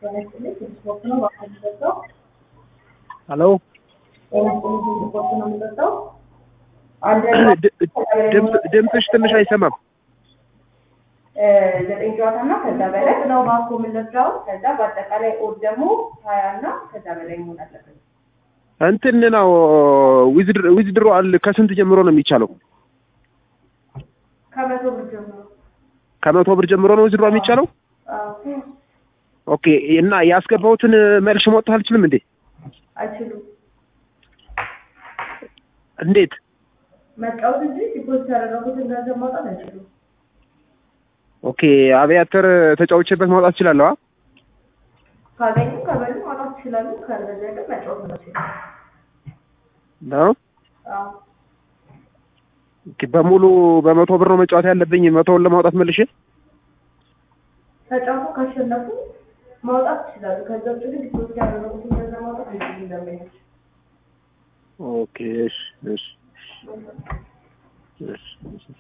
ሄሎ ድምፅሽ ትንሽ አይሰማም። ዘጠኝ ጨዋታ እና ከዛ በላይ ነው ባኮ የምንለብዳው። ከዛ በአጠቃላይ ኦድ ደግሞ ሀያ እና ከዛ በላይ መሆን አለበት። እንትን ነው ዊዝድሮ አል ከስንት ጀምሮ ነው የሚቻለው? ከመቶ ብር ጀምሮ ከመቶ ብር ጀምሮ ነው ዊዝድሮ የሚቻለው? አዎ። ኦኬ እና ያስገባሁትን መልሽ መውጣት አልችልም እንዴ? አይችሉም እንዴት? መጫወት እንጂ ዲፖዚት ያደረጉትን ገንዘብ ማውጣት አይችሉም። ኦኬ አብያተር ተጫውቼበት ማውጣት እችላለሁ? አ? ካገኙ ከበሉ ማውጣት ይችላሉ። ካልበዛ ግን መጫወት ነው ይችላል። ነው አዎ ኦኬ በሙሉ በመቶ ብር ነው መጫወት ያለብኝ መቶውን ለማውጣት መልሼ? ተጫውቶ ካሸነፉ ማውጣት ይችላሉ። ከዛ ውጭ ግን ዲፖዚት ያደረጉትን ገንዘብ ማውጣት አይችሉም ደንበኞች። ኦኬ እሺ እሺ